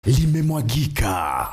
limemwagika.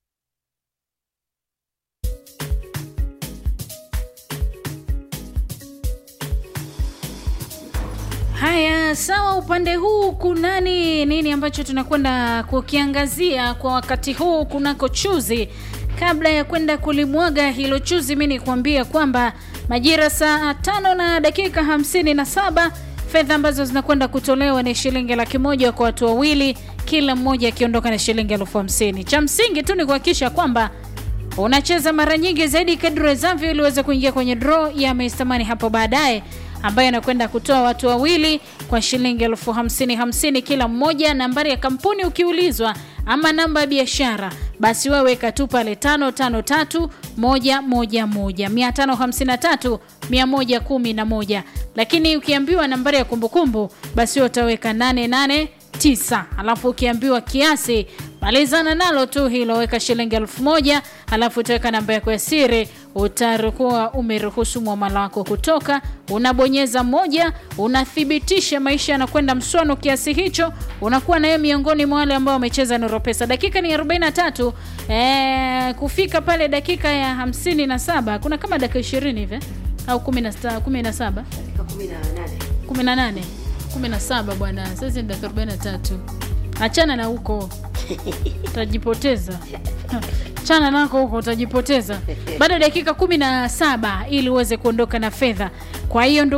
Haya, sawa. Upande huu kunani nini ambacho tunakwenda kukiangazia kwa wakati huu kunako chuzi? Kabla ya kwenda kulimwaga hilo chuzi, mi nikuambia kwamba majira saa tano na dakika hamsini na saba fedha ambazo zinakwenda kutolewa ni shilingi laki moja kwa watu wawili, kila mmoja akiondoka na shilingi elfu hamsini. Cha msingi tu ni kuhakikisha kwamba unacheza mara nyingi zaidi kadri wezavyo ili uweze kuingia kwenye draw ya Mr Money hapo baadaye ambayo anakwenda kutoa watu wawili kwa shilingi elfu hamsini hamsini kila mmoja. Nambari ya kampuni ukiulizwa, ama namba ya biashara, basi wewe weka tu pale tano tano tatu moja moja moja mia tano hamsini na tatu mia moja kumi na moja. Lakini ukiambiwa nambari ya kumbukumbu, basi wewe utaweka nane nane tisa alafu ukiambiwa kiasi malizana nalo tu hilo, weka shilingi elfu moja alafu utaweka namba yako ya siri, utakuwa umeruhusu mwamala wako kutoka. Unabonyeza moja, unathibitisha maisha yanakwenda mswano kiasi hicho, unakuwa nayo miongoni mwa wale ambao wamecheza Nuru Pesa. Dakika ni 43 eh, kufika pale dakika ya 57 kuna kama dakika 20 hivi au 17 17 18 17 bwana, sasa ni dakika 43. Achana na huko utajipoteza. Chana nako huko utajipoteza. Bado dakika 17 ili uweze kuondoka na fedha. Kwa hiyo